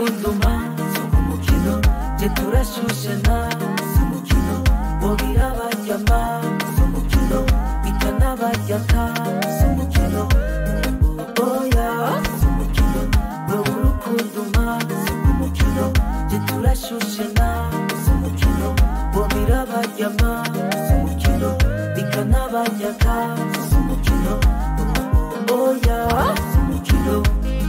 urukundo mpa si umukino je turashushe nta si umukino bogira baryama si umukino bikanabaryaka si umukino oya si umukino wowe urukundo mpa si umukino je turashushe nta si umukino bogira baryama si umukino bikanabaryaka si umukino oya si umukino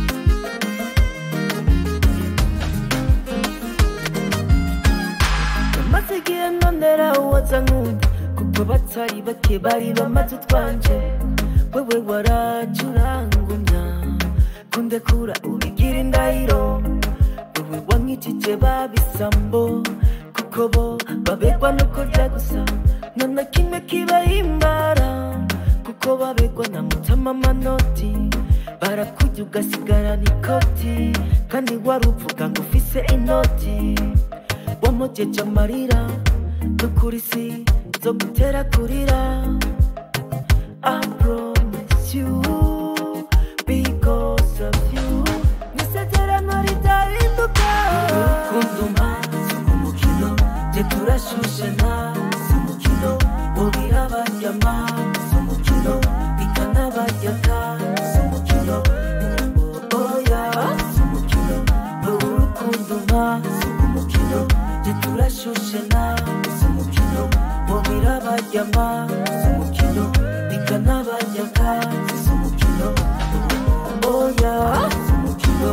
maze igihe nondera uwaza nkunda kuko batari bake bari bamaze utwanje wewe waracurangumya kundekura ubigira indahiro wewe wankijije babisambo kuko bo babegwa no kurya gusa nta kimwe kibahimbara kuko babegwa na mutama amanoti barakurya ugasigarana ikoti kandi wari uvuga ngo ufise inoti wamugeje amarira n'ukuri si zo gutera kurira I promise you because of you nisezerano ridahinduka urukundo mpa si umukino je turashushe nta si umukino bogira baryama si umukino bikanabaryaka si umukino oya si umukino wowe urukundo mpa si umukino je turashushe nta si umukino bogira baryama si umukino bikanabaryaka si umukino oya si umukino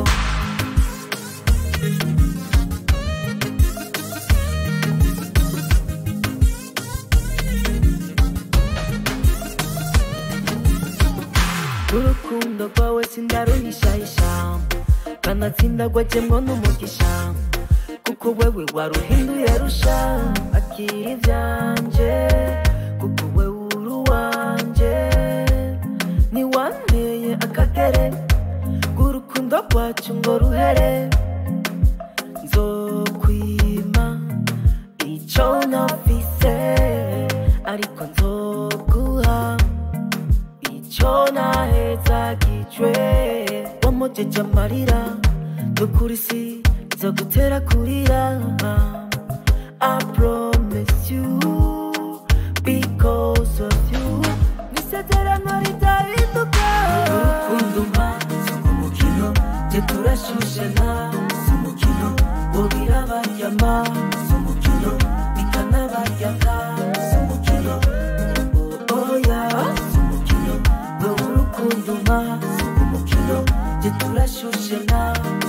urukundo rwawe sindaruhishahisha kanatsinda gwajemwo n'umugisha kuko wewe waruhinduye rusha akira ivyanje kuko wewe uri uwanje niwanteye akagere k'urukundo rwacu ngo ruhere nzokwima ico nafise ariko nzoguha icyo nahezagijwe wamugeje amarira n'ukuri si zo gutera kurira I promise you because of you nisezerano ridahinduka urukundo mpa si umukino je turashushe nta si umukino bogira baryama si umukino bikanabaryaka si umukino oya si umukino wowe urukundo mpa si umukino je turashushe nta